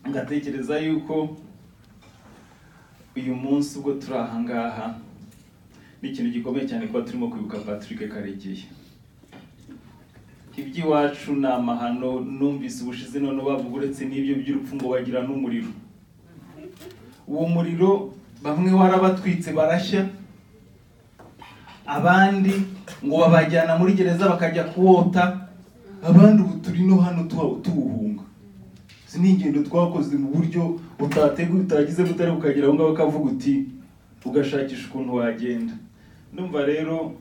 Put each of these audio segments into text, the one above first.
ngatekereza yuko uyu munsi ubwo turi aha ngaha ni ikintu gikomeye cyane kuba turimo kwibuka Patrick Karegeya iby'iwacu ni amahano numvise ubushize none bavuga uretse n'ibyo by'urupfu ngo bagira n'umuriro uwo muriro bamwe warabatwitse barashya abandi ngo babajyana muri gereza bakajya kuwota abandi ubu turi no hano tuwa- tuwuhunga izi ni ingendo twakoze mu buryo utateguye utagize butari ukagera aho ngaho ukavuga uti ugashakisha ukuntu wagenda ndumva rero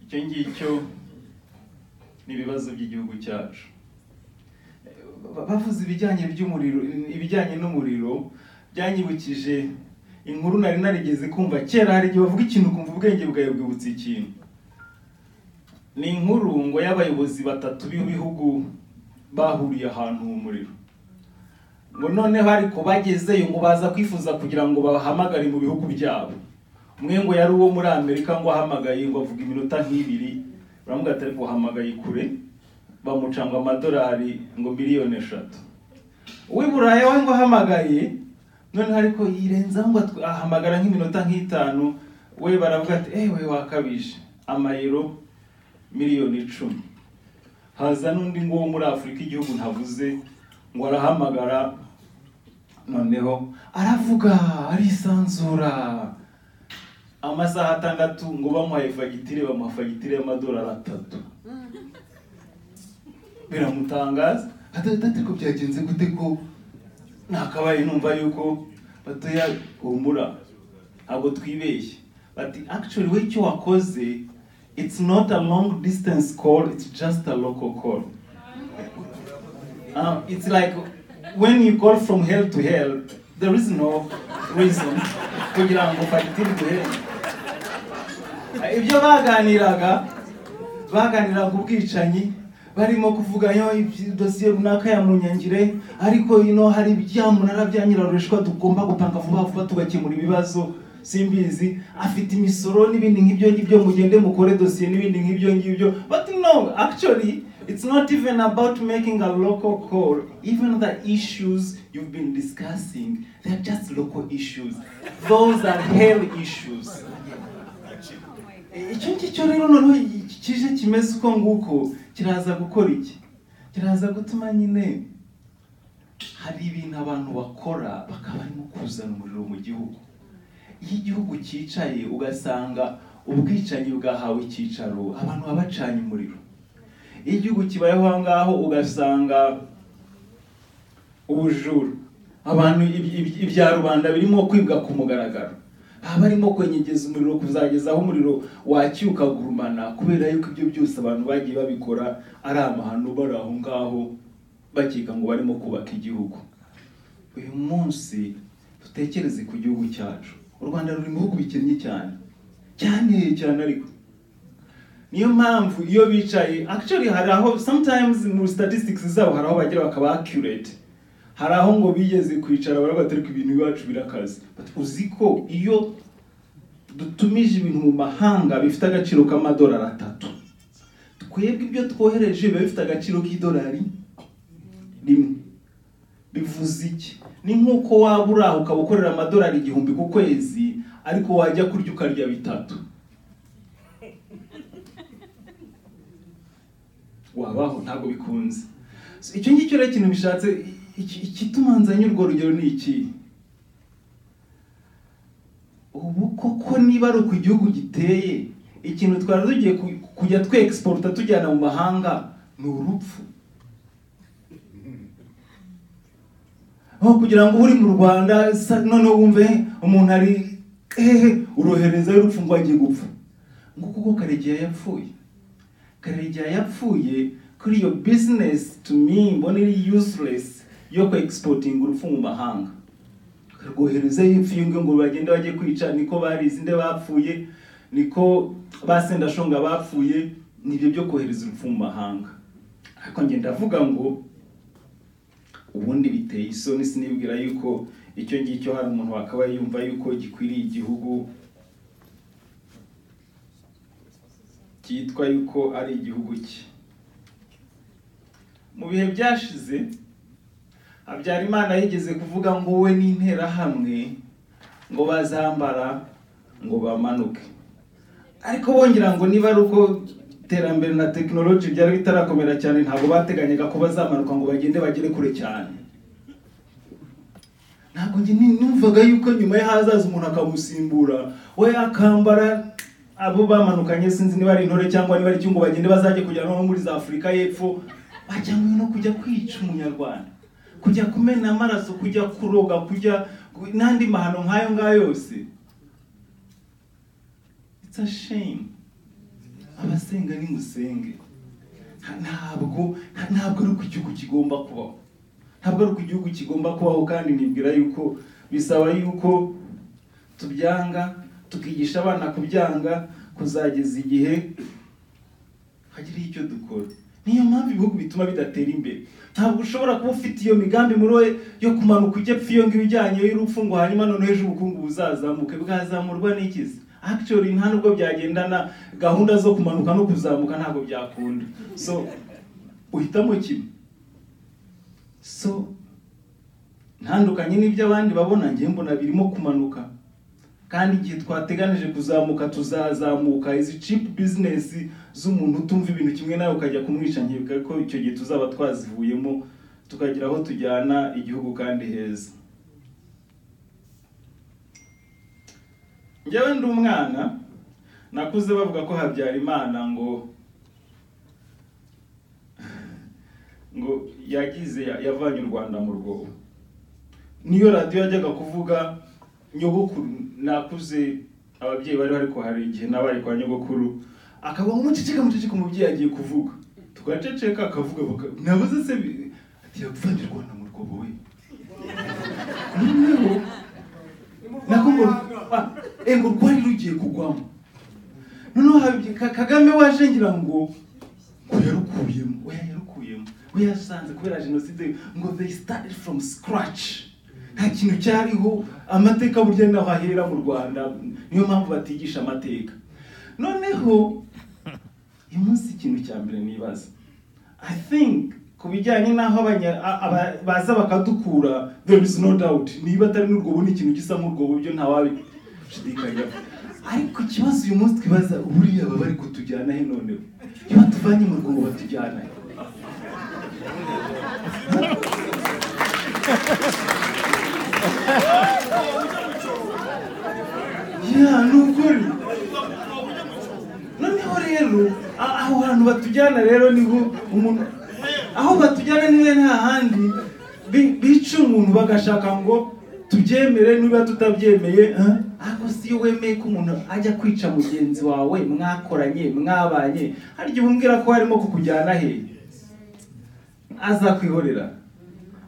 icyo ngicyo ni ibibazo by'igihugu cyacu Ba- bavuze ibijyanye by'umuriro ibijyanye n'umuriro byanyibukije inkuru nari narigeze kumva kera hari igihe bavuga ikintu ukumva ubwenge bwawe bwibutse ikintu ni inkuru ngo y'abayobozi batatu b'ibihugu bahuriye ahantu mu muriro ngo noneho ariko bagezeyo ngo baza kwifuza kugira ngo bahamagare mu bihugu byabo umwe ngo yari uwo muri amerika ngo ahamagaye ngo avuga iminota nk'ibiri baramuga atari guhamagaye kure bamuca ngo amadolari ngo miliyoni eshatu uw'i Buraya we ngo ahamagaye noneho ariko yirenzaho ngo atw- ahamagara nk'iminota nk'itanu we baravuga ati ewe wakabije amayero miliyoni icumi haza n'undi ngo wo muri afurika igihugu ntavuze ngo arahamagara noneho aravuga arisanzura amasaha atandatu ngo bamuhaye fagitire bamuha fagitire y'amadolari atatu biramutangaza atari ariko byagenze gute ko nakabaye numva yuko batoya humura ntabwo twibeshye bati actually we icyo wakoze it's not a long distance call it's just a local call um, it's like when you call from hell to hell there is no reason kugira ngo fagitire iguhenge ibyo baganiraga baganiraga ubwicanyi barimo kuvuga yo ibyi- dosiye runaka ya munyangire ariko ino hari ibyamunara bya nyirarushwa tugomba gupanga vuba vuba tugakemura ibibazo simbizi afite imisoro n'ibindi nk'ibyo ngibyo mugende mukore dosiye n'ibindi nk'ibyo ngibyo but no actually it's not even about making a local call even the issues you've been discussing they're just local issues those are hell issues icyo ngicyo rero noneho iki- kije kimeze uko nguko kiraza gukora iki kiraza gutuma nyine hari ibintu abantu bakora bakaba barimo kuzana umuriro mu gihugu iyo igihugu cyicaye ugasanga ubwicanyi bwahawe icyicaro abantu baba bacanye umuriro iyo igihugu kibayeho aho ngaho ugasanga ubujura abantu iby- iby- ibya rubanda birimo kwibwa ku mugaragaro baba barimo kwenyegeza umuriro kuzageza aho umuriro wacyukagurumana kubera yuko ibyo byose abantu bagiye babikora ari amahano bari aho ngaho bakeka ngo barimo kubaka igihugu uyu munsi dutekereze ku gihugu cyacu u rwanda ruri mu bihugu bikennye cyane cyane cyane ariko niyo mpamvu iyo bicaye actually hari aho sometimes mu statistics zabo hari aho bagira bakaba accurate hari aho ngo bigeze kwicara baravuga ati ariko ibintu iwacu birakaze But uzi ko iyo dutumije ibintu mu mahanga bifite agaciro k'amadolari atatu twebwe ibyo twohereje biba bifite agaciro k'idolari rimwe bivuze iki ni nk'uko waba uri aho ukaba ukorera amadolari igihumbi ku kwezi ariko wajya kurya ukarya bitatu wabaho ntabwo bikunze So, icyo ngicyo rero ikintu bishatse iki- ikituma nzanye urwo rugero ni iki ubu koko niba ari uko igihugu giteye ikintu twari tugiye ku- kujya twe egisporuta tujyana mu mahanga ni urupfu aho kugira ngo uri mu rwanda sa- noneho wumve umuntu ari hehe urohereza y'urupfu ngo agiye gupfa ngo kuko karegeya yapfuye karegeya yapfuye kuri iyo bizinesi to me mbona iri useless yo ku egisporutinga urupfu mu mahanga rwohereza imfungwe ngo bagende bajye kwica niko barize inde bapfuye niko ba sendashonga bapfuye nibyo byo kohereza urupfu mu mahanga ariko njye ndavuga ngo ubundi biteye isoni sinibwira yuko icyo ngicyo hari umuntu wakabaye yumva yuko gikwiriye igihugu cyitwa yuko ari igihugu cye mu bihe byashize habyarimana yigeze kuvuga ngo we n'interahamwe ngo bazambara ngo bamanuke ariko bongera ngo niba ari uko iterambere na tekinoloji byari bitarakomera cyane ntabwo bateganyaga ko bazamanuka ngo bagende bagere kure cyane ntabwo njye ni- numvaga yuko nyuma ye hazaza umuntu akamusimbura we akambara abo bamanukanye sinzi niba ari intore cyangwa niba ari icyungo bagende bazajya kujya no muri za afurika y'epfo bajyanywe no kujya kwica umunyarwanda kujya kumena amaraso kujya kuroga kujya n'andi mahano nk'ayo ngayo yose it's a shame abasenga nimusenge Nta- ntabwo nta- ntabwo ari uko igihugu kigomba kubaho ntabwo ari uko igihugu kigomba kubaho kandi nibwira yuko bisaba yuko tubyanga tukigisha abana kubyanga kuzageza igihe hagiriho icyo dukora niyo mpamvu ibihugu bituma bidatera imbere ntabwo ushobora kuba ufite iyo migambi muri wowe yo kumanuka ujya epfo iyo ngiyo ijyanye y'urupfu ngo hanyuma noneho ejo ubukungu buzazamuke bwazamurwa n'ikizi actually nta nubwo byagendana gahunda zo kumanuka no kuzamuka ntabwo byakunda so uhitamo kimwe so ntandukanye n'ibyo abandi babona njye mbona birimo kumanuka kandi igihe twateganije kuzamuka tuzazamuka izi cheap business z'umuntu utumva ibintu kimwe nawe ukajya kumwica nkibuka ko icyo gihe tuzaba twazivuyemo tukagira aho tujyana igihugu kandi heza njyewe ndi umwana nakuze bavuga ko habyarimana ngo ngo yagize yavanye u rwanda mu rwobo niyo radiyo yajyaga kuvuga nyogokuru nakuze ababyeyi bari bari ko hari igihe nabari kwa nyogokuru akavuga ngo muceceka muceceka umubyeyi agiye kuvuga tugaceceka akavuga baka- nabuze se bi- ati yapfanye u Rwanda mu rwobo we noneho nako ngo ah, eh, ngo rwari rugiye kugwamo noneho habye- Ka- kagame waje ngira ngo ngo yarukuyemo oya yarukuyemo we yasanze kubera jenoside ngo they started from scratch nta kintu cyariho amateka burya ni naho ahera mu rwanda niyo mpamvu batigisha amateka noneho uyu munsi ikintu cya mbere nibaza i think ku bijyanye n'aho abanya- a- aba- baza bakadukura there is no doubt niba atari n'urwobo ni ikintu gisa nk'urwobo byo ntawabishidikanyaho ariko ikibazo uyu munsi twibaza buriya baba bari kutujyana he noneho iyo batuvanye mu rwobo batujyana he ya ni ukuri noneho rero a- aho hantu batujyana rero niho umuntu aho batujyana niwe nta handi bi- bica umuntu bagashaka ngo tubyemere niba tutabyemeye eh? ariko si iyo wemeye ko umuntu ajya kwica mugenzi wawe mwakoranye mwabanye hari igihe umbwira ko harimo kukujyana he azakwihorera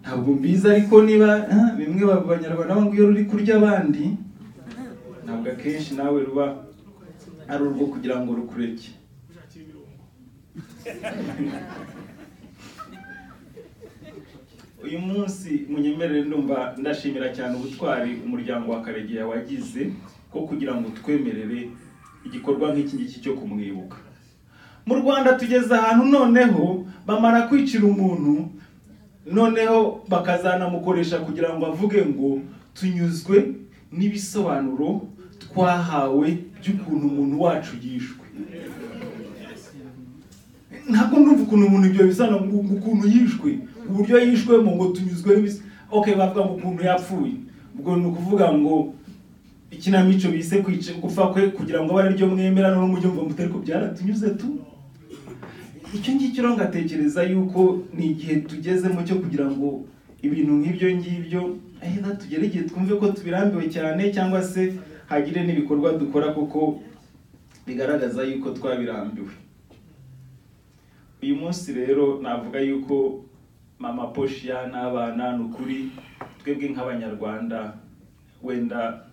ntabwo mbizi ariko niba eh, bimwe ba- banyarwanda banga iyo ruri kurya abandi ntabwo akenshi nawe ruba ari urwo kugira ngo rukureke uyu munsi munyemerere ndumva ndashimira cyane ubutwari umuryango wa karegeya wagize bwo kugira ngo twemerere igikorwa nk'iki ngiki cyo kumwibuka mu rwanda tugeze ahantu noneho bamara kwicira umuntu noneho bakazanamukoresha kugira ngo avuge ngo tunyuzwe n'ibisobanuro twahawe by'ukuntu umuntu wacu yishwe ntabwo ndumva ukuntu umuntu ibyo bisobanura ngo ngo ukuntu yishwe uburyo yishwemo ngo tunyuzwe n'ibis- okay bavuga ngo ukuntu yapfuye ubwo ni ukuvuga ngo ikinamico bise kwica gupfa kwe kugira ngo abe ari ryo mwemera noneho mujye mumva mutari ko byaratunyuze tu icyo ngicyo rero ngatekereza yuko ni igihe tugezemo cyo kugira ngo ibintu nk'ibyo ngibyo ahera tugere igihe twumve ko tubirambiwe cyane cyangwa se hagire n'ibikorwa dukora kuko bigaragaza yuko twabirambiwe uyu munsi rero navuga yuko mama poshiya n'abana ni ukuri twebwe nk'abanyarwanda wenda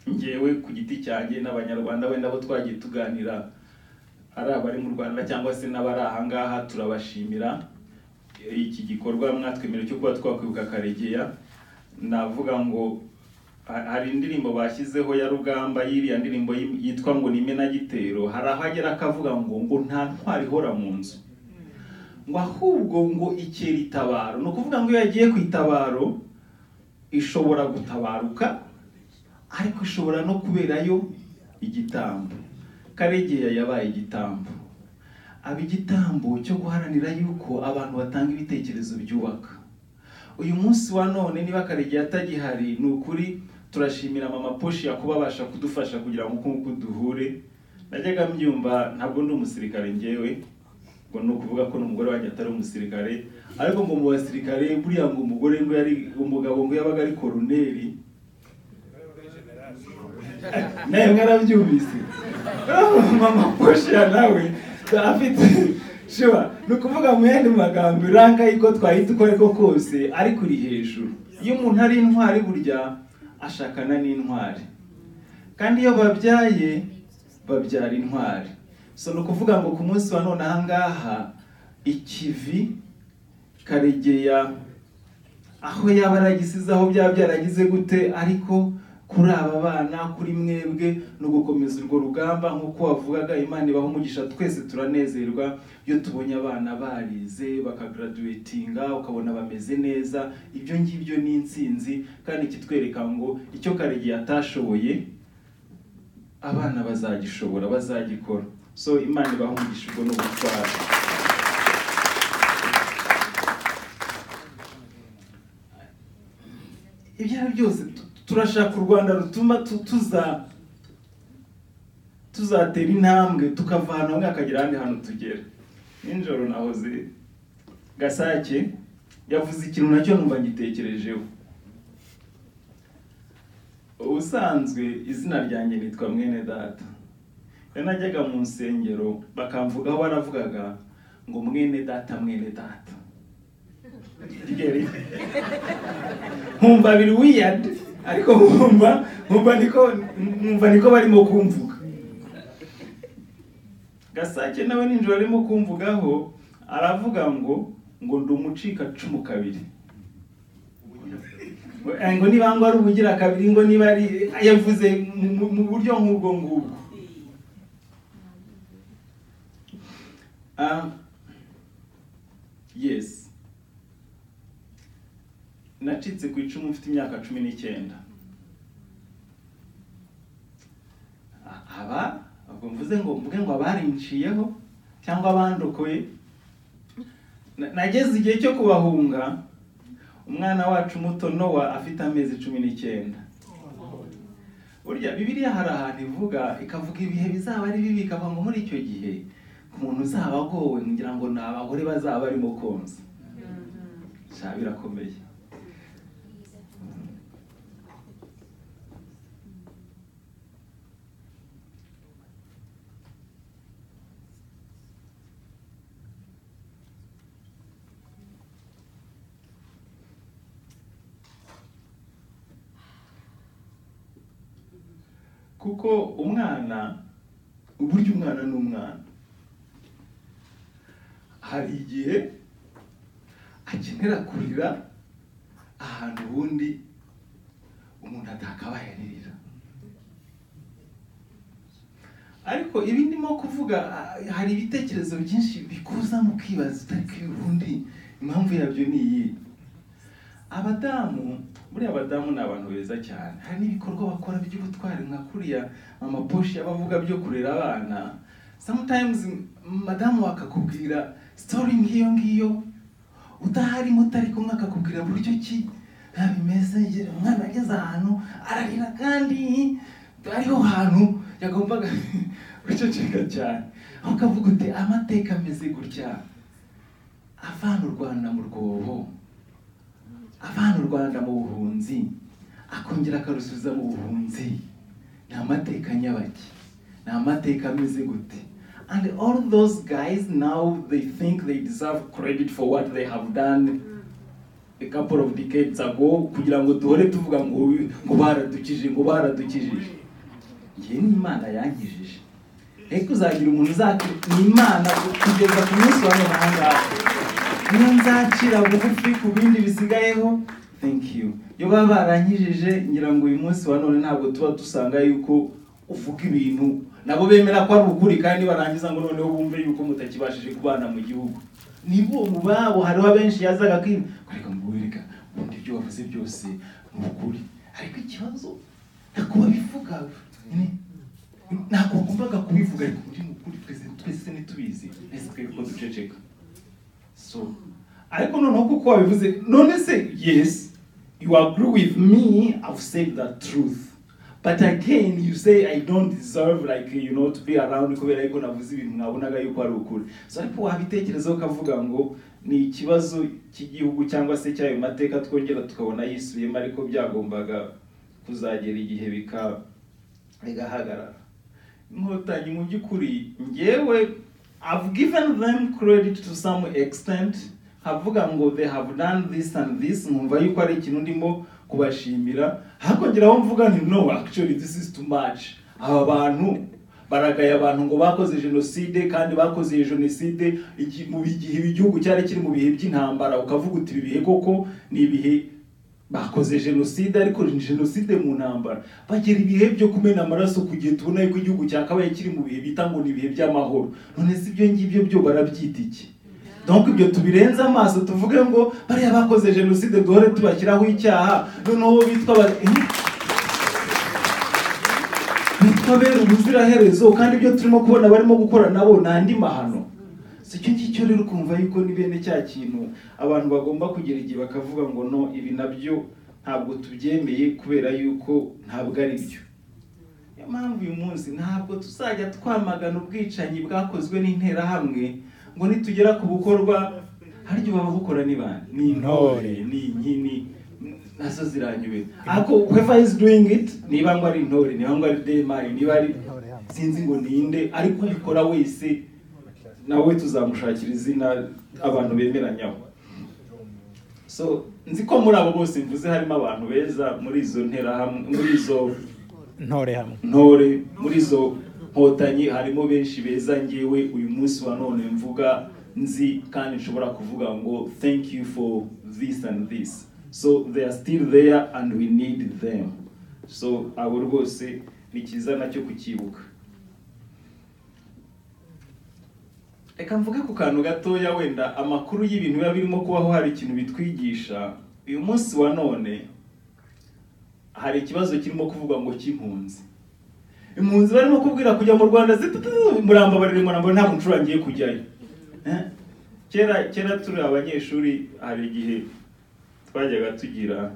ngewe ku giti cyanjye n'abanyarwanda wenda abo twagiye tuganira ari abari mu rwanda cyangwa se n'abari aha ngaha turabashimira iki gikorwa mwatwemerera cyo kuba twakwibuka karegeya navuga ngo ha- hari indirimbo bashyizeho ya rugamba y'iriya ndirimbo yi- yitwa ngo ni imena gitero hari aho agera akavuga ngo ngo nta ntwari ihora mu nzu ngo ahubwo ngo ikera itabaro ni ukuvuga ngo iyo yagiye ku itabaro ishobora gutabaruka ariko ishobora no kuberayo igitambo karegeya yabaye igitambo aba igitambo cyo guharanira yuko abantu batanga ibitekerezo byubaka uyu munsi wa none niba karegeya atagihari ni ukuri turashimira mama poshi kuba abasha kudufasha kugira ngo uko nguko duhure najyaga mbyumva ntabwo ndi umusirikare ngewe ngo ni ukuvuga ko n'umugore wanjye atari umusirikare ariko ngo mu basirikare buriya ngo umugore ngo yari umugabo ngo yabaga ari koroneri nawe mwarabyumvise mama poshiya nawe afite shiba ni ukuvuga mu yandi magambo irangaye ko twahita uko ariko kose ariko uri hejuru iyo umuntu ari intwari burya ashakana n'intwari kandi iyo babyaye babyara intwari so ni ukuvuga ngo ku munsi wa none ahangaha ikivi karegeya aho yaba yaragisize aho byaba byaragize gute ariko kuri aba bana kuri mwebwe no gukomeza urwo rugamba nk'uko wavugaga imana ibaha umugisha twese turanezerwa iyo tubonye abana barize bakagaraduwetinga ukabona bameze neza ibyo ngibyo ni insinzi kandi kitwereka ngo icyo karegeya atashoboye abana bazagishobora bazagikora so imana ibahungisha ubwo n'ubutwari ibyo ari byose tu- turashaka u rwanda rutuma tu- tuza tuzatera intambwe tukavana hamwe hakagera ahandi hantu tugera nijoro nahoze gasake yavuze ikintu nacyo numva ngitekerejeho ubusanzwe izina ryanjye nitwa mwene data iyo najyaga mu nsengero bakamvugaho baravugaga ngo mwene data mwene data Kigeli. nkumva biri weird ariko nkumva nkumva niko nkumva niko barimo kumvuga gasake nawe ninjoro arimo kumvugaho aravuga ngo ngo ndi umucika cumu kabiri Eh, ngo niba ngo ari ubugira kabiri ngo niba ari yavuze mu- mu- mu buryo nk'ubwo ngubwo Ah, yes nacitse ku icumu mfite imyaka cumi n'icyenda A- aba ubwo mvuze ngo mvuge ngo abarinciyeho cyangwa abandokoye na- nageze igihe cyo kubahunga umwana wacu muto nowa afite amezi cumi n'icyenda burya bibiliya hari ahantu ivuga ikavuga ibihe bizaba ari bibi ikavuga ngo muri icyo gihe umuntu uzaba agowe ngira ngo ni abagore bazaba barimo konsa sha birakomeye kuko umwana burya umwana ni umwana hari igihe akenera kurira ahantu ubundi umuntu atakabaye aririra ariko ibi ndimo kuvuga ah, hari ibitekerezo byinshi bikuza mu kwibaza utariko iyo ubundi impamvu yabyo ni iyihe abadamu buriya abadamu ni abantu beza cyane hari n'ibikorwa bakora by'ubutwari nka kuriya amaposhi y'abavuga byo kurera abana sometimes madamu akakubwira story nk'iyo ngiyo udahari mutari kumwe akakubwira buryo ki "Ah, bimeze ngira umwana ageze ahantu ararira kandi ariho hantu yagombaga guceceka cyane aho ukavuga uti amateka ameze gutya avana u rwanda mu rwobo avana u rwanda mu buhunzi akongera akarusubiza mu buhunzi ni amateka nyabaki ni amateka ameze gute and all those guys now they think they deserve credit for what they have done a couple of decades ago kugira ngo duhore tuvuga ngo ngo baradukije ngo baradukijije njye ni imana yangijije ariko uzagira umuntu uzakira ni imana kugeza ku munsi wa none aha ngaha niyo nzacira bugufi ku bindi bisigayeho thank you iyo baba baranyijije ngira ngo uyu munsi wa none ntabwo tuba dusanga yuko uvuga ibintu nabo bemera ko ari ukuri kandi barangiza ngo noneho bumve yuko mutakibashije kubana mu gihugu nibo mu babo hariho abenshi yazaga kwima reka mbubereka ubundi ibyo wavuze byose ni ukuri ariko ikibazo ntabwo babivuga ni- ntabwo wagombaga kubivuga ariko muri mu kuri twese twese ntitubizi ese twebwe ko duceceka so ariko noneho kuko wabivuze none se yes you agree with me i've said the truth but again you say i don't deserve like you know to be around kubera yuko navuze ibintu mwabonaga yuko ari ukuri so ariko wabitekerezaho ukavuga ngo ni ikibazo cy'igihugu cyangwa se cy'ayo mateka twongera tukabona yisubiyemo ariko byagombaga kuzagera igihe bikaba bigahagarara inkotanyi mu by'ukuri ngewe I've given them credit to some extent havuga ngo they have done this and this nkumva yuko ari ikintu ndimo kubashimira hakongeraho mvuga nti no actually this is too much aba bantu baragaye abantu ngo bakoze jenoside kandi bakoze iyo jenoside igi- mu gihe igihugu cyari kiri mu bihe by'intambara ukavuga uti ibi bihe koko ni ibihe bakoze jenoside ariko ni jenoside mu ntambara bagera ibihe byo kumena amaraso kugihe tubona yuko igihugu cyakabaye kiri mu bihe bita ngo ni ibihe by'amahoro none si ibyo ngibyo byo barabyita iki donc ibyo tubirenze amaso tuvuge ngo bariya bakoze jenoside duhore tubashyiraho icyaha noneho bo bitwa ba- Eh? bitwa bera ubuziraherezo kandi ibyo turimo kubona barimo gukora nabo ni andi mahano si icyo ngicyo rero ukumva yuko ni bene cya kintu abantu bagomba kugera igihe bakavuga ngo no ibi nabyo ntabwo tubyemeye kubera yuko ntabwo ari byo niyo mpamvu uyu munsi ntabwo tuzajya twamagana ubwicanyi bwakozwe n'interahamwe ngo nitugera ku bukorwa haryo bababukora ni bande ni intore ni inkini nazo ziranyuwe ariko whoever is doing it niba ngo ari intore niba ngo ari demayi niba ari sinzi ngo ninde ariko ubikora wese nawe tuzamushakira izina abantu bemeranyaho so nzi ko muri abo bose mvuze harimo abantu beza muri izo nterahamwe muri izo ntore hamwe ntore muri izo nkotanyi harimo benshi beza ngewe uyu munsi wa none mvuga nzi kandi nshobora kuvuga ngo thank you for this and this so they are still there and we need them so abo rwose ni cyiza nacyo kucyibuka reka mvuge ku kantu gatoya wenda amakuru y'ibintu biba birimo kubaho hari ikintu bitwigisha uyu munsi wa none hari ikibazo kirimo kuvugwa ngo cy'impunzi impunzi barimo kubwira kujya mu rwanda zitutu- murambabarire murambabarire ntabwo nshobora ngiye kujyayo Eh? kera kera turi abanyeshuri hari igihe twajyaga tugira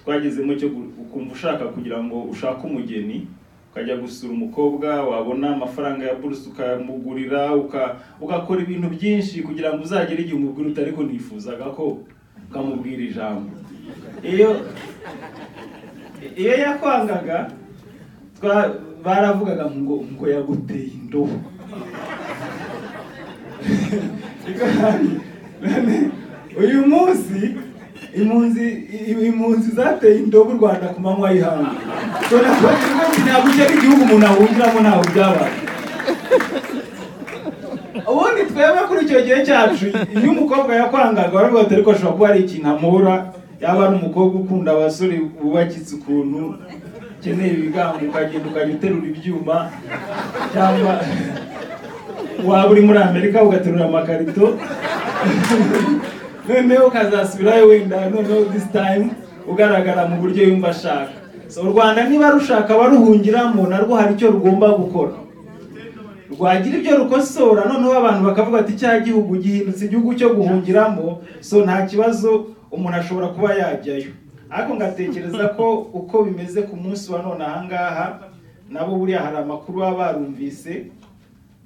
twagezemo cyo gu- ukumva ushaka kugira ngo ushake umugeni ukajya gusura umukobwa wabona amafaranga ya buruse ukamugurira uka- ugakora ibintu byinshi kugira ngo uzagere igihe umubwira uti ariko nifuzaga ko ukamubwira ijambo iyo iyo yakwangaga twa- baravugaga ngo ngo yaguteye indobo Igahari. None uyu munsi impunzi i- impunzi zateye indobo u rwanda ku manywa y'ihangu ntabwo cyari igihugu umuntu ahungiramo ntabwo byabaye ubundi twebwe kuri icyo gihe cyacu iyo umukobwa yakwangaga waravuga ati ariko ashobora kuba ari ikintu amura yaba ari umukobwa ukunda abasore wubakitse ukuntu ukeneye ibigango ukagenda ukajya uterura ibyuma cyangwa waba uri muri amerika ugaterura amakarito noneho ukazasubirayo wenda noneho this time ugaragara mu buryo yumva ashaka so u rwanda niba rushaka abaruhungiramo narwo hari icyo rugomba gukora rwagira ibyo rukosora noneho abantu bakavuga ati cya gihugu gihindutse igihugu cyo guhungiramo so nta kibazo umuntu ashobora kuba yajyayo ariko ngatekereza ko uko bimeze ku munsi wa none aha ngaha nabo buriya hari amakuru baba barumvise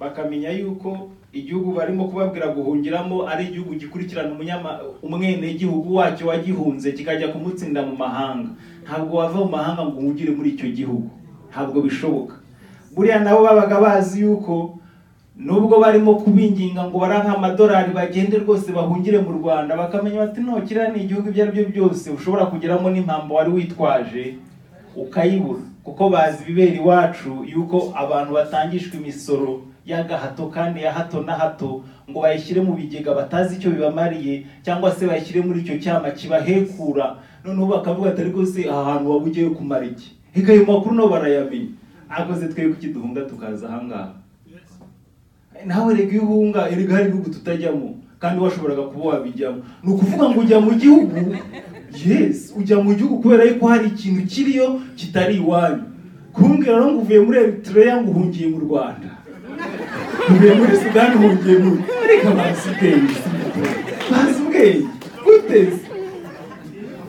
bakamenya yuko igihugu barimo kubabwira guhungiramo ari igihugu gikurikirana umunyama umwenegihugu wacyo wagihunze kikajya kumutsinda mu mahanga ntabwo wava mu mahanga ngo uhungire muri icyo gihugu ntabwo bishoboka buriya nabo babaga bazi yuko nubwo barimo kubinginga ngo baranke amadolari bagende rwose bahungire mu rwanda bakamenya bati no kiriya ni igihugu ibyo ari byo byose ushobora kugeramo n'impamvu wari witwaje ukayibura kuko bazi ibibera iwacu yuko abantu batangishwa imisoro y'agahato kandi ya hato na hato ngo bayishyire mu bigega batazi icyo bibamariye cyangwa se bayishyire muri icyo cyama kibahekura noneho bakavuga ati ariko se aha hantu waba ugiye kumara iki reka ayo makuru nabo barayamenya akoze twebwe kiduhunga tukaza ahangaha nawe rega iyo uhunga erega hari ibihugu tutajyamo kandi washoboraga kuba wabijyamo ni ukuvuga ngo ujya mu gihugu yes ujya mu gihugu kubera yuko hari ikintu kiriyo kitari iwanyu kumbwira rero ngo uvuye muri Eritrea ngo uhungiye mu Rwanda uvuye muri Sudani uhungiye mu reka bazi ubwenge bazi ubwenge gute se?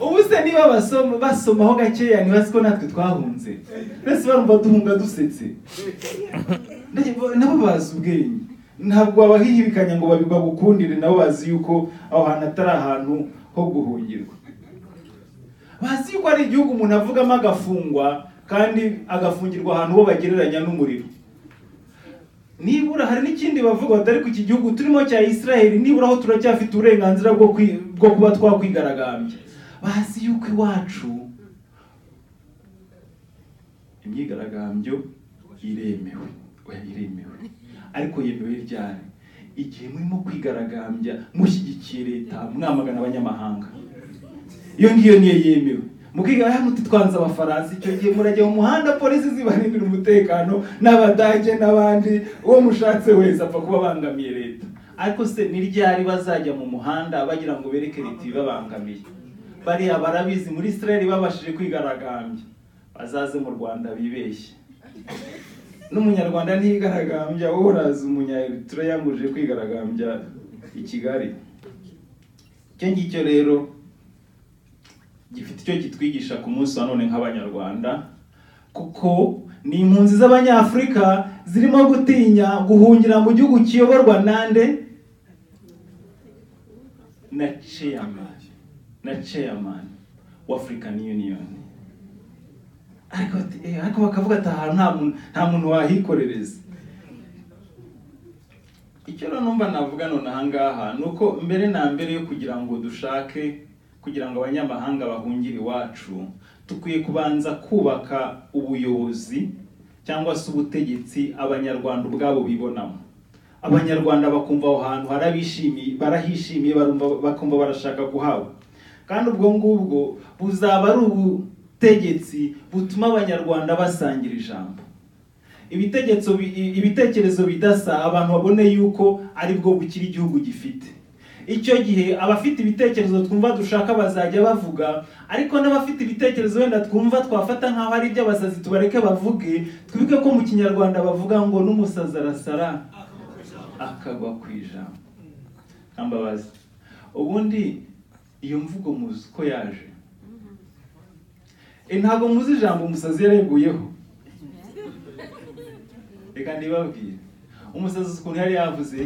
ubu se niba basoma basomaho gakeya ntibazi ko natwe twahunze mbese barumva duhunga dusetse Ndege- nabo bazi ubwenge ntabwo babahihibikanya ngo babi- bagukundire nabo bazi yuko aho hantu atari ahantu ho guhungirwa bazi yuko ari igihugu umuntu avugamo agafungwa kandi agafungirwa ahantu bo bagereranya n'umuriro nibura hari n'ikindi bavuga batari ku iki gihugu turimo cya Israel nibura aho turacyafite uburenganzira bwo kwi- bwo kuba twakwigaragambya bazi yuko iwacu imyigaragambyo iremewe oya iremewe ariko yemewe ryari igihe murimo kwigaragambya mushyigikiye leta mwamagana abanyamahanga iyo ngiyo niyo yemewe mukiga hano twanze abafaransa icyo gihe murajya mu muhanda polisi zibarindira umutekano n'abadage n'abandi uwo mushatse wese apfa kuba abangamiye leta ariko se ni ryari bazajya mu muhanda bagira ngo bereke leta ibibabangamiye bariya barabizi muri israel babashije kwigaragambya bazaze mu rwanda bibeshye n'umunyarwanda ntiyigaragambya wowe uraza umunya Eritrea ngo uje kwigaragambya i kigali icyo ngicyo rero gifite icyo kitwigisha ku munsi wa none nk'abanyarwanda kuko ni impunzi z'abanyafurika zirimo gutinya guhungira mu gihugu kiyoborwa nande na chairman na chairman wa African Union ariko bati- eh, ariko bakavuga ati ahantu nta muntu nta muntu wahikorereza icyo rero numva navuga nonaha ngaha ni uko mbere na mbere yo kugira ngo dushake kugira ngo abanyamahanga bahungire iwacu dukwiye kubanza kubaka ubuyobozi cyangwa se ubutegetsi abanyarwanda ubwabo bibonamo abanyarwanda bakumva aho hantu harabishimiye barahishimiye barumva bakumva barashaka kuhaba kandi ubwo ngubwo buzaba ari ubutegetsi butuma abanyarwanda basangira ijambo ibitegetso bi- i- ibitekerezo bidasa abantu babone yuko aribwo bukiri igihugu gifite icyo gihe abafite ibitekerezo twumva dushaka bazajya bavuga ariko n'abafite ibitekerezo wenda twumva twafata nk'aho ari iby'abasazi tubareke bavuge twibuke ko mu kinyarwanda bavuga ngo n'umusazi arasara akagwa ku ijambo ntambabazi ubundi iyo mvugo muzi ko yaje Eh, ntabwo muzi ijambo umusazi yareguyeho reka ndibabwire umusazi uzi ukuntu yari yavuze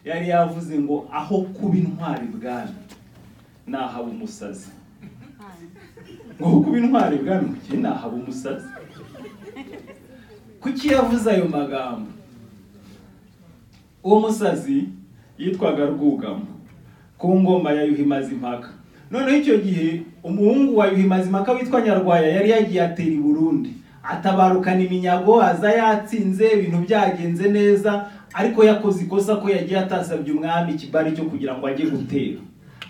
yari yavuze ngo aho kuba intwari bwami nahaba umusazi ngo aho kuba intwari bwami kuki nahaba umusazi kuki yavuze ayo magambo uwo musazi yitwaga rwugamo ku ngoma ya yuhimazimpaka noneho icyo gihe umuhungu wa yuhimazimpaka witwa nyarwaya yari yagiye atera i burundi atabarukana iminyago aza yatsinze ibintu byagenze neza ariko yakoze ikosa ko yagiye atasabye umwami ikibari cyo kugira ngo ajye gutera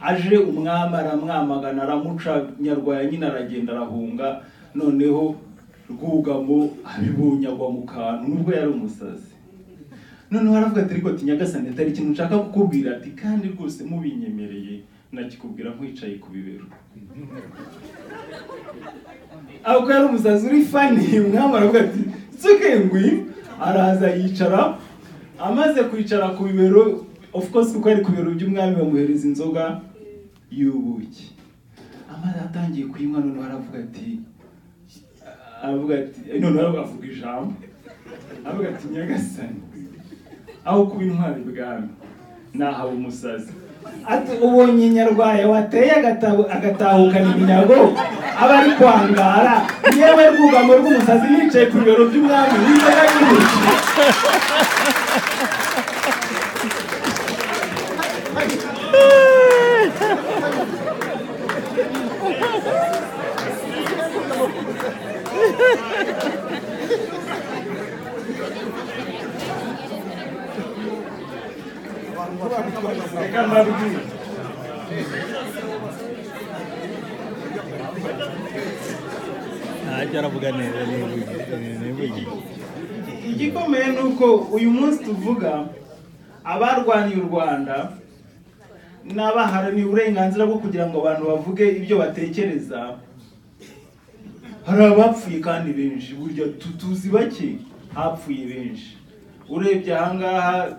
aje umwami aramwamagana aramuca nyarwaya nyine aragenda arahunga noneho rwugamo abibonye agwa mu kantu nubwo yari umusazi noneho aravuga ati ariko ati nyagasani atari ikintu nshaka kukubwira ati kandi rwose mubinyemereye nakikubwira nkwicaye ku bibero ako yari umusazi uri fani umwami aravuga ati sukengwi araza yicara amaze kwicara ku bibero of course kuko ari ku bibero by'umwami bamuhereza inzoga y'ubuki amaze atangiye kuyinywa noneho aravuga ati aravuga ati noneho avuga ijambo aravuga ati nyagasani aho kuba intwari bwami nahaba umusazi ati ubonye nyarwaya wateye agatabu- agatahukana iminyago aba ari kwangara yewe rwugamo rw'umusazi yicaye ku bibero by'umwami n'inzoga y'ubuki Reka mbabwire. ntajya aravuga neza nivugiye igikomeye ni uko uyu munsi tuvuga abarwaniye u rwanda n'abaharaniye uburenganzira bwo kugira ngo abantu bavuge ibyo batekereza hari abapfuye kandi benshi burya tu- tuzi bake hapfuye benshi urebye ahangaha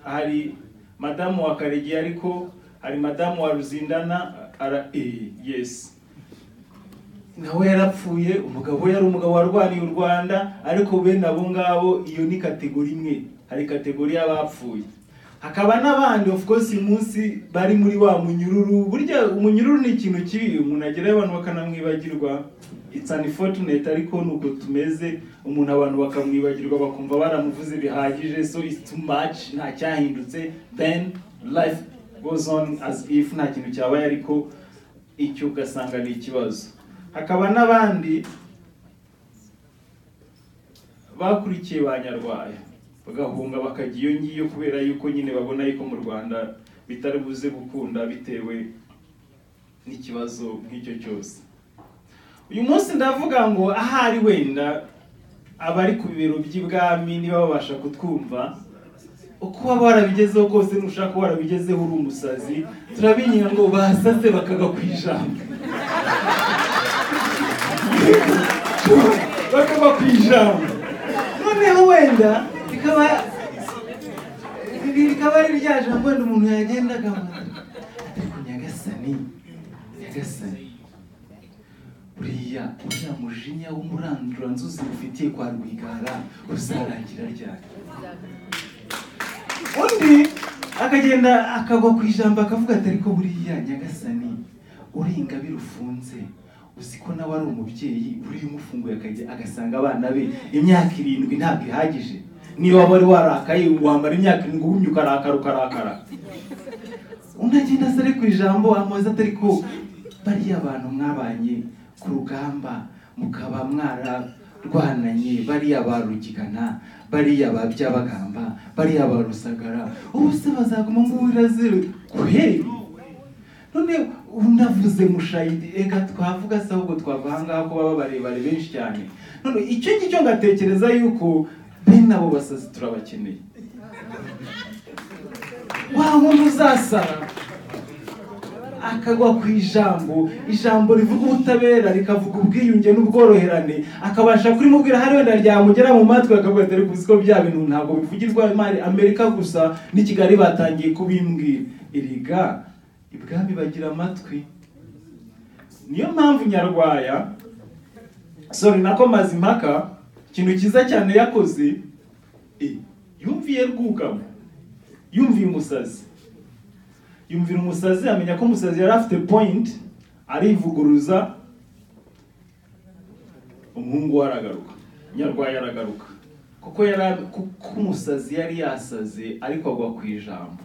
hari madamu wa karegi ariko hari madamu wa ruzindana ara eh, yesi nawe yarapfuye umugabo we yari umugabo warwaniye u rwanda ariko bene abo ngabo iyo ni kategori imwe hari kategori y'abapfuye hakaba n'abandi of course munsi bari muri wa munyururu burya umunyururu ni ikintu kibi umuntu agerayo abantu bakanamwibagirwa it's unfortunate ariko nuko tumeze umuntu abantu bakamwibagirwa bakumva baramuvuze bihagije so it's too much nta cyahindutse then life goes on as if nta kintu cyabaye ariko icyo ugasanga ni ikibazo hakaba n'abandi bakurikiye ba nyarwaya bagahunga bakajya iyo ngiyo kubera yuko nyine babona yuko mu rwanda bitari buze gukunda bitewe n'ikibazo nk'icyo cyose uyu munsi ndavuga ngo ahari wenda abari ku bibero by'ibwami niba babasha kutwumva uko waba warabigezeho kose nushaka warabigezeho uri umusazi turabinginga ngo basase bakaga ku ijambo bakaba ku ijambo noneho wenda bikaba rikaba ari rya jambo wenda umuntu yagenda akamara ariko nyagasani nyagasani buriya uriya mujinya w'umuranduranzuzi mufitiye kwa rwigara uzarangira ryari undi akagenda akagwa ku ijambo akavuga ati ariko buriya nyagasani uri ingabire ufunze uzi ko nawe ari umubyeyi uriya umufunguye akajya agasanga abana be imyaka irindwi ntabwo ihagije niba wari warakaye wamara imyaka irindwi wumye ukarakara ukarakara undi agenda asa ari ku ijambo amubaza ati ariko bariya abantu mwabanye ku rugamba mukaba mwararwananye bariya ba rugigana bariya ba byabagamba bariya ba rusagara ubu se bazaguma mu birazira kweri none unavuze mushayidi ega twavuga se ahubwo twava ahangaha ko baba barebare benshi cyane none icyo ngicyo ngatekereza yuko bene abo basazi turabakeneye wa muntu uzasara akagwa ku ijambo ijambo rivuga ubutabera rikavuga ubwiyunge n'ubworoherane akabasha kurimubwira hari wenda ryamugera mu matwi akavuga ati ariko uzi ko bya bintu ntabwo bivugirwa imari amerika gusa n'i kigali batangiye kubimbwira erega ibwami bagira amatwi niyo mpamvu nyarwaya sori nako mazimpaka ikintu cyiza cyane yakoze eh, yumviye rwugamo yumviye umusazi yumvira umusazi amenya ko umusazi yari afite point arivuguruza umuhungu we aragaruka nyarwaya aragaruka kuko yari kuko umusazi yari yasaze ariko agwa ku ijambo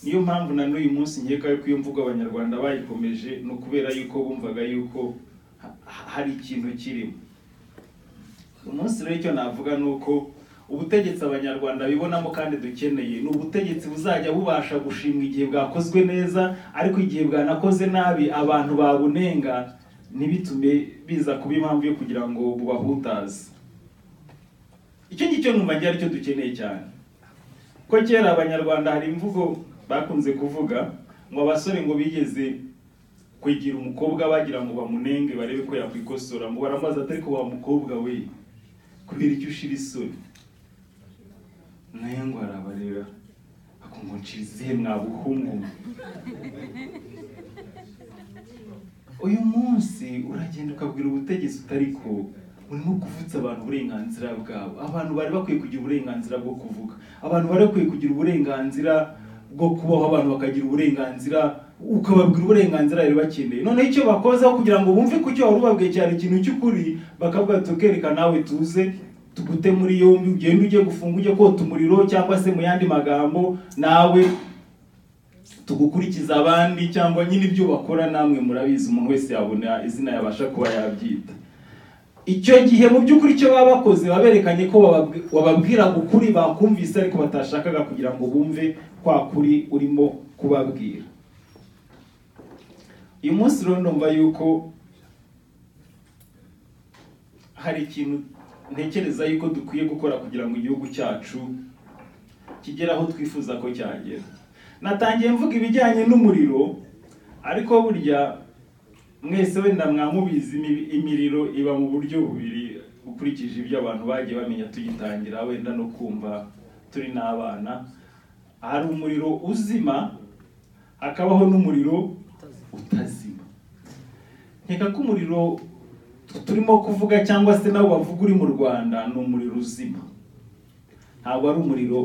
niyo mpamvu na n'uyu munsi nkeka yuko iyo mvugo abanyarwanda bayikomeje ni ukubera yuko bumvaga yuko ha- ha- hari ikintu kirimo umunsi rero icyo navuga ni uko ubutegetsi abanyarwanda bibonamo kandi dukeneye ni ubutegetsi buzajya bubasha gushimwa igihe bwakozwe neza ariko igihe bwanakoze nabi abantu babunenga ntibitume biza kuba impamvu yo kugira ngo bubahutaze icyo ngicyo numva ngira aricyo dukeneye cyane ko kera abanyarwanda hari imvugo bakunze kuvuga ngo abasore ngo bigeze kwegera umukobwa bagira ngo bamunenge barebe ko yakwikosora ngo baramubaza ati ariko wa mukobwa we kubera icyo ushira isoni nayo ngo arabareba akumva ncira izihe mwabuhungu mwe?" uyu munsi uragenda ukabwira ubutegetsi utari ko urimo kuvutsa abantu uburenganzira bwabo abantu bari bakwiye kugira uburenganzira bwo kuvuga abantu bari bakwiye kugira uburenganzira bwo kubaho abantu bakagira uburenganzira ukababwira uburenganzira bari bakeneye noneho icyo bakozeho kugira ngo bumve ko icyo wari ubabwiye cyari ikintu cy'ukuri bakavuga ati tukereka nawe tuze tugute muri yombi ugende ujye gufunga ujye kota umuriro cyangwa se mu yandi magambo nawe tugukurikiza abandi cyangwa nyine ibyo bakora namwe murabizi umuntu wese yabona izina yabasha kuba yabyita icyo gihe mu by'ukuri icyo baba bakoze baberekanye ko bababwi- wababwiraga ukuri bakumvise ariko batashakaga kugira ngo bumve kwa kuri urimo kubabwira uyu munsi rero ndumva yuko hari ikintu ntekereza yuko dukwiye gukora kugira ngo igihugu cyacu kigere aho twifuza ko cyagera natangiye mvuga ibijyanye n'umuriro ariko burya mwese wenda mwamubizi imi- imiriro iba mu buryo bubiri ukurikije ibyo abantu bagiye bamenya tuyitangira wenda no kumva turi n'abana hari umuriro uzima hakabaho n'umuriro utazima nkeka ko umuriro tu- turimo kuvuga cyangwa se nawe bavuga uri mu rwanda ni umuriro uzima ntabwo ari umuriro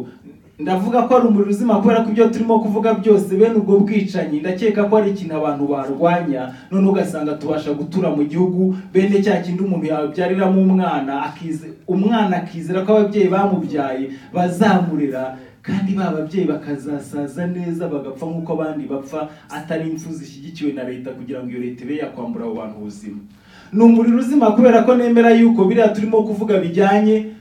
ndavuga ko ari umuriro uzima kubera ko ibyo turimo kuvuga byose bene ubwo bwicanyi ndakeka ko ari ikintu abantu barwanya none ugasanga tubasha gutura mu gihugu bene cya kindi umuntu yabyariramo umwana akize umwana akizera ko ababyeyi bamubyaye bazamurera kandi ba babyeyi bakazasaza neza bagapfa nk'uko abandi bapfa atari impfu zishyigikiwe na leta kugira ngo iyo leta ibe yakwambura abo bantu ubuzima ni umuriro uzima kubera ko nemera yuko biriya turimo kuvuga bijyanye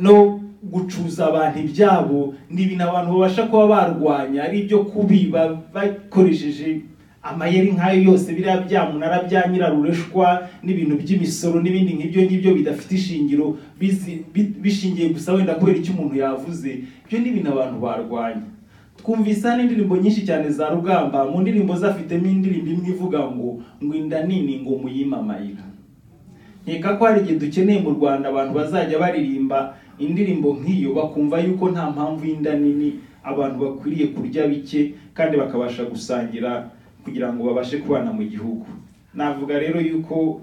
no gucuza abantu ibyabo ni ibintu abantu babasha kuba barwanya ari ibyo kubiba bakoresheje amayeri nk'ayo yose biriya byamunara bya nyirarureshwa n'ibintu by'imisoro n'ibindi nk'ibyo ngibyo bidafite ishingiro bizi- bi- bishingiye gusa wenda kubera icyo umuntu yavuze ibyo ni ibintu abantu barwanya twumvise hano indirimbo nyinshi cyane za rugamba mu ndirimbo ze afitemo indirimbo imwe ivuga ngo ngo inda nini ngo muyimamayira nkeka ko hari igihe dukeneye mu rwanda abantu bazajya baririmba indirimbo nk'iyo bakumva yuko nta mpamvu y'inda nini abantu bakwiriye kurya bike kandi bakabasha gusangira kugira ngo babashe kubana mu gihugu navuga rero yuko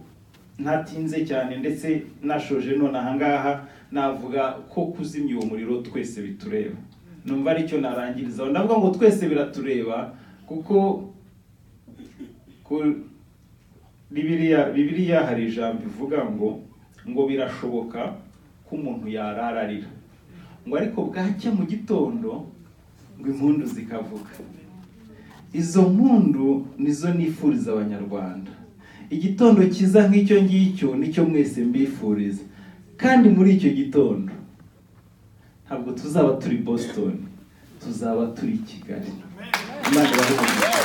ntatinze cyane ndetse nashoje none aha ngaha navuga ko kuzimya uwo muriro twese bitureba numva aricyo narangirizaho ndavuga ngo twese biratureba kuko ku- Bibiliya, Bibiliya hari ijambo ivuga ngo ngo birashoboka ko umuntu yarara arira. Ngo ariko bwacya mu gitondo ngo impundu zikavuga. Izo mpundu nizo nifuriza abanyarwanda. Igitondo kiza nk'icyo ngicyo nicyo mwese mbifuriza. Kandi muri icyo gitondo ntabwo tuzaba turi Boston, tuzaba turi Kigali. Imana ibahe umugisha.